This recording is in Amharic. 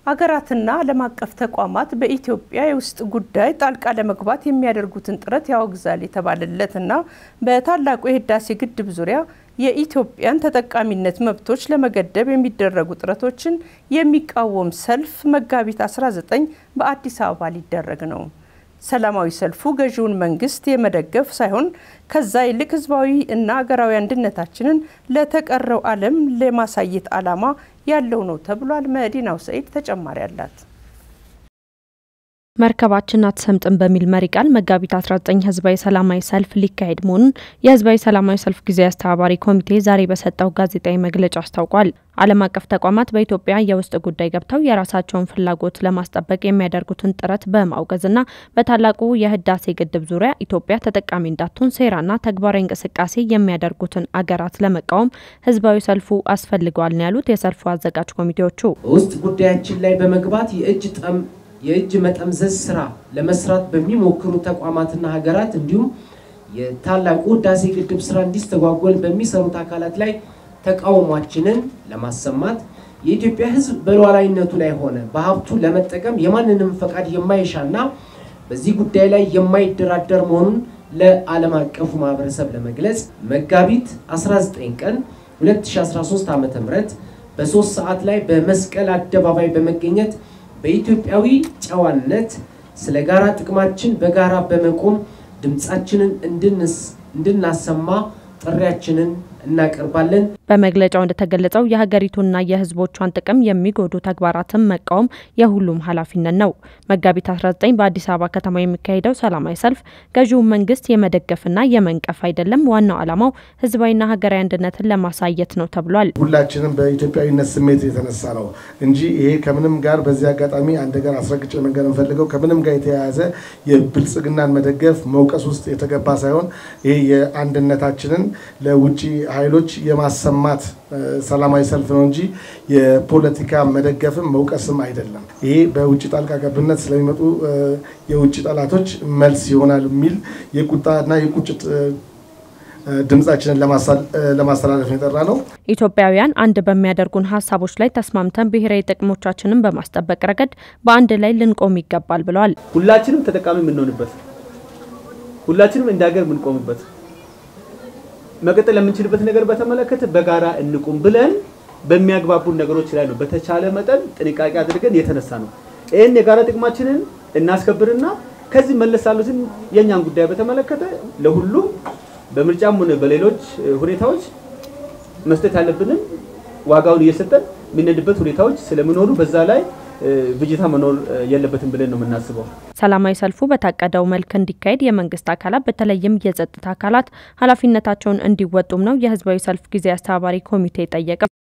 አገራትና ዓለም አቀፍ ተቋማት በኢትዮጵያ የውስጥ ጉዳይ ጣልቃ ለመግባት የሚያደርጉትን ጥረት ያወግዛል የተባለለትና በታላቁ የህዳሴ ግድብ ዙሪያ የኢትዮጵያን ተጠቃሚነት መብቶች ለመገደብ የሚደረጉ ጥረቶችን የሚቃወም ሰልፍ መጋቢት 19 በአዲስ አበባ ሊደረግ ነው። ሰላማዊ ሰልፉ ገዢውን መንግስት የመደገፍ ሳይሆን ከዛ ይልቅ ህዝባዊ እና አገራዊ አንድነታችንን ለተቀረው ዓለም ለማሳየት ዓላማ ያለው ነው ተብሏል። መዲናው ሰኢድ ተጨማሪ አላት። መርከባችን አትሰምጥም በሚል መሪ ቃል መጋቢት 19 ህዝባዊ ሰላማዊ ሰልፍ ሊካሄድ መሆኑን የህዝባዊ ሰላማዊ ሰልፍ ጊዜያዊ አስተባባሪ ኮሚቴ ዛሬ በሰጠው ጋዜጣዊ መግለጫ አስታውቋል። ዓለም አቀፍ ተቋማት በኢትዮጵያ የውስጥ ጉዳይ ገብተው የራሳቸውን ፍላጎት ለማስጠበቅ የሚያደርጉትን ጥረት በማውገዝና በታላቁ የህዳሴ ግድብ ዙሪያ ኢትዮጵያ ተጠቃሚ እንዳትሆን ሴራና ተግባራዊ እንቅስቃሴ የሚያደርጉትን አገራት ለመቃወም ህዝባዊ ሰልፉ አስፈልገዋል ነው ያሉት የሰልፉ አዘጋጅ ኮሚቴዎቹ። በውስጥ ጉዳያችን ላይ በመግባት የእጅ ጠም የእጅ መጠምዘዝ ስራ ለመስራት በሚሞክሩ ተቋማትና ሀገራት እንዲሁም የታላቁ ህዳሴ ግድብ ስራ እንዲስተጓጎል በሚሰሩት አካላት ላይ ተቃውሟችንን ለማሰማት የኢትዮጵያ ህዝብ በሉዓላዊነቱ ላይ ሆነ በሀብቱ ለመጠቀም የማንንም ፈቃድ የማይሻና በዚህ ጉዳይ ላይ የማይደራደር መሆኑን ለዓለም አቀፉ ማህበረሰብ ለመግለጽ መጋቢት 19 ቀን 2013 ዓ.ም በሶስት ሰዓት ላይ በመስቀል አደባባይ በመገኘት በኢትዮጵያዊ ጨዋነት ስለ ጋራ ጥቅማችን በጋራ በመቆም ድምፃችንን እንድናሰማ ጥሪያችንን እናቀርባለን። በመግለጫው እንደተገለጸው የሀገሪቱና የህዝቦቿን ጥቅም የሚጎዱ ተግባራትን መቃወም የሁሉም ኃላፊነት ነው። መጋቢት 19 በአዲስ አበባ ከተማ የሚካሄደው ሰላማዊ ሰልፍ ገዢውን መንግስት የመደገፍና የመንቀፍ አይደለም፣ ዋናው ዓላማው ህዝባዊና ሀገራዊ አንድነትን ለማሳየት ነው ተብሏል። ሁላችንም በኢትዮጵያዊነት ስሜት የተነሳ ነው እንጂ ይሄ ከምንም ጋር በዚህ አጋጣሚ አንድ ነገር አስረግጬ መንገር እንፈልገው ከምንም ጋር የተያያዘ የብልጽግናን መደገፍ መውቀስ ውስጥ የተገባ ሳይሆን ይሄ የአንድነታችንን ለውጭ ኃይሎች የማሰማት ሰላማዊ ሰልፍ ነው እንጂ የፖለቲካ መደገፍም መውቀስም አይደለም። ይሄ በውጭ ጣልቃ ገብነት ስለሚመጡ የውጭ ጠላቶች መልስ ይሆናል የሚል የቁጣና የቁጭት ድምጻችንን ለማስተላለፍ የጠራ ነው። ኢትዮጵያውያን አንድ በሚያደርጉን ሀሳቦች ላይ ተስማምተን ብሔራዊ ጥቅሞቻችንን በማስጠበቅ ረገድ በአንድ ላይ ልንቆም ይገባል ብለዋል። ሁላችንም ተጠቃሚ የምንሆንበት ሁላችንም እንደ ሀገር የምንቆምበት መቀጠል የምንችልበት ነገር በተመለከተ በጋራ እንቁም ብለን በሚያግባቡን ነገሮች ላይ ነው በተቻለ መጠን ጥንቃቄ አድርገን የተነሳ ነው። ይህን የጋራ ጥቅማችንን እናስከብርና ከዚህ መለስ ያሉትን የእኛን ጉዳይ በተመለከተ ለሁሉም በምርጫም ሆነ በሌሎች ሁኔታዎች መስጠት ያለብንን ዋጋውን እየሰጠን የምንሄድበት ሁኔታዎች ስለሚኖሩ በዛ ላይ ብጅታ መኖር የለበትም ብለን ነው የምናስበው። ሰላማዊ ሰልፉ በታቀደው መልክ እንዲካሄድ የመንግስት አካላት በተለይም የጸጥታ አካላት ኃላፊነታቸውን እንዲወጡም ነው የህዝባዊ ሰልፍ ጊዜ አስተባባሪ ኮሚቴ ጠየቀ።